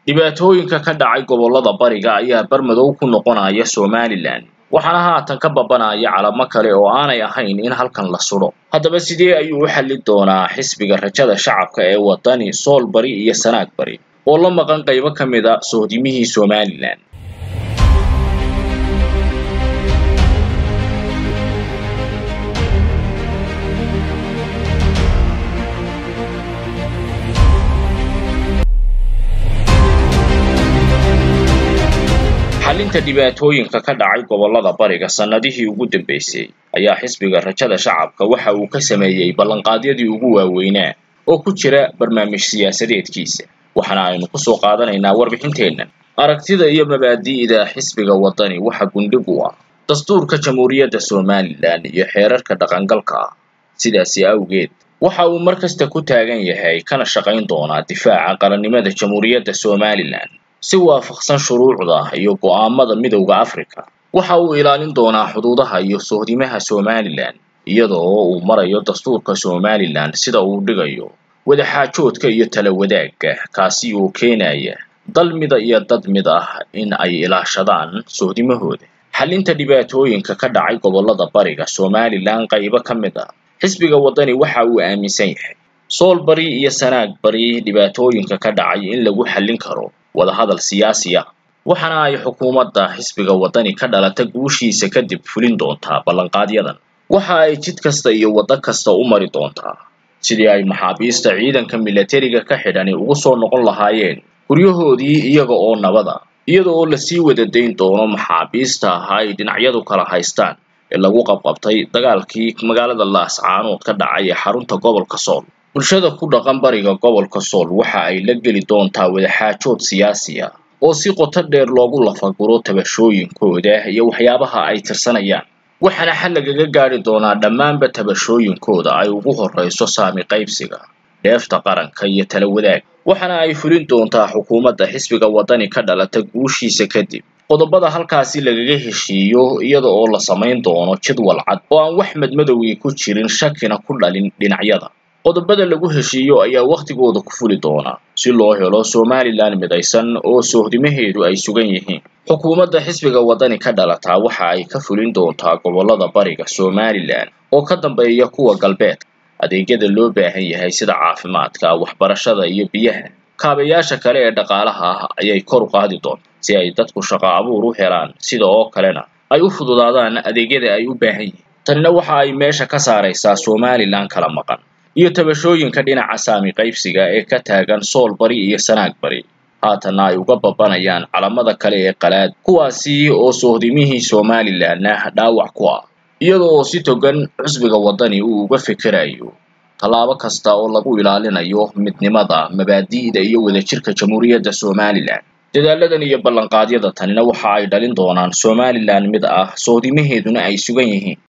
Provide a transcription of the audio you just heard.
dhibaatooyinka ka dhacay gobollada bariga ayaa barmadow ku noqonaya somalilan waxaana haatan ka babanaya calamo kale oo aanay ahayn in halkan la sudho haddaba sidee ayuu u xallin doonaa xisbiga rajada shacabka ee waddani sool bari iyo sanaag bari oo la maqan qaybo ka mid a sohdimihii somalilan xallinta dhibaatooyinka ka dhacay gobollada bariga sannadihii ugu dambeysay ayaa xisbiga rajada shacabka waxa uu ka sameeyey ballanqaadyadii ugu waaweynaa oo ku jira barnaamij siyaasadeedkiisa waxaana aynu ku soo qaadanaynaa warbixinteennan aragtida iyo mabaadi'da xisbiga waddani waxa gundhig u ah dastuurka jamhuuriyadda somalilan iyo xeerarka dhaqangalka ah sidaasi awgeed waxa uu mar kasta ku taagan yahay kana shaqayn doonaa difaaca qarannimada jamhuuriyadda somalilan si waafaqsan shuruucda iyo go'aamada midowda africa waxa uu ilaalin doonaa xuduudaha iyo sohdimaha somalilan iyadoo uu marayo dastuurka somalilan sida uu dhigayo wadaxaajoodka iyo tala wadaagga kaasi oo keenaya dal mida iyo dad mid ah in ay ilaashadaan sohdimahooda xallinta dhibaatooyinka ka dhacay gobollada bariga somalilan qaybo ka mid ah xisbiga waddani waxa uu aaminsan yahay sool bari iyo sanaag bari dhibaatooyinka ka dhacay in lagu xallin karo wadahadal siyaasi ah waxaana ay xukuumadda xisbiga waddani ka dhalata guushiisa kadib fulin doontaa ballanqaadyadan waxa ay jid kasta iyo waddo kasta u mari doontaa sidii ay maxaabiista ciidanka milatariga ka xidhani ugu soo noqon lahaayeen guryahoodii iyaga oo nabada iyada oo lasii wada dayn doono maxaabiista ahaa ay dhinacyadu kala haystaan ee lagu qabqabtay dagaalkii magaalada laascaanood ka dhacay ee xarunta gobolka sool bulshada ku dhaqan bariga gobolka sool waxa ay la geli doontaa wadaxaajood siyaasi ah oo si qoto dheer loogu lafaguro tabashooyinkooda iyo waxyaabaha ay tirsanayaan waxaana xal lagaga gaari doonaa dhammaanba tabashooyinkooda ay ugu horrayso saami qaybsiga dheefta qaranka iyo tala wadaag waxaana ay fulin doontaa xukuumadda xisbiga waddani ka dhalata guushiisa kadib qodobada halkaasi lagaga heshiiyo iyada oo la samayn doono jadwal cad oo aan wax madmadowgii ku jirin shakina ku dhalin dhinacyada qodobada lagu heshiiyo ayaa wakhtigooda ku fuli doona si loo helo somalilan midaysan oo sohdimaheedu ay sugan yihiin xukuumadda xisbiga waddani ka dhalataa waxa ay ka fulin doontaa gobollada bariga somalilan oo ka dambeeya kuwa galbeedka adeegyada loo baahan yahay sida caafimaadka waxbarashada iyo biyaha kaabayaasha kale ee dhaqaalaha ah ayay kor u qaadi doontaa si ay dadku shaqo abuur u helaan sida oo kalena ay u fududaadaan adeegyada ay u baahan yihiin tanina waxa ay meesha ka saaraysaa somalilan kala maqan iyo tabashooyinka dhinaca saami qaybsiga ee ka taagan sool bari iyo sanaag bari haatanna ay uga babanayaan calamada kale ee qalaad kuwaasi oo sohdimihii somalilanna dhaawac ku ah iyada oo si togan xisbiga waddani uu uga fikirayo tallaabo kasta oo lagu ilaalinayo midnimada mabaadi'da iyo wadajirka jamhuuriyadda somalilan dadaaladan iyo ballanqaadyada tanina waxa ay dhalin doonaan somalilan mid ah sohdimaheeduna ay sugan yihiin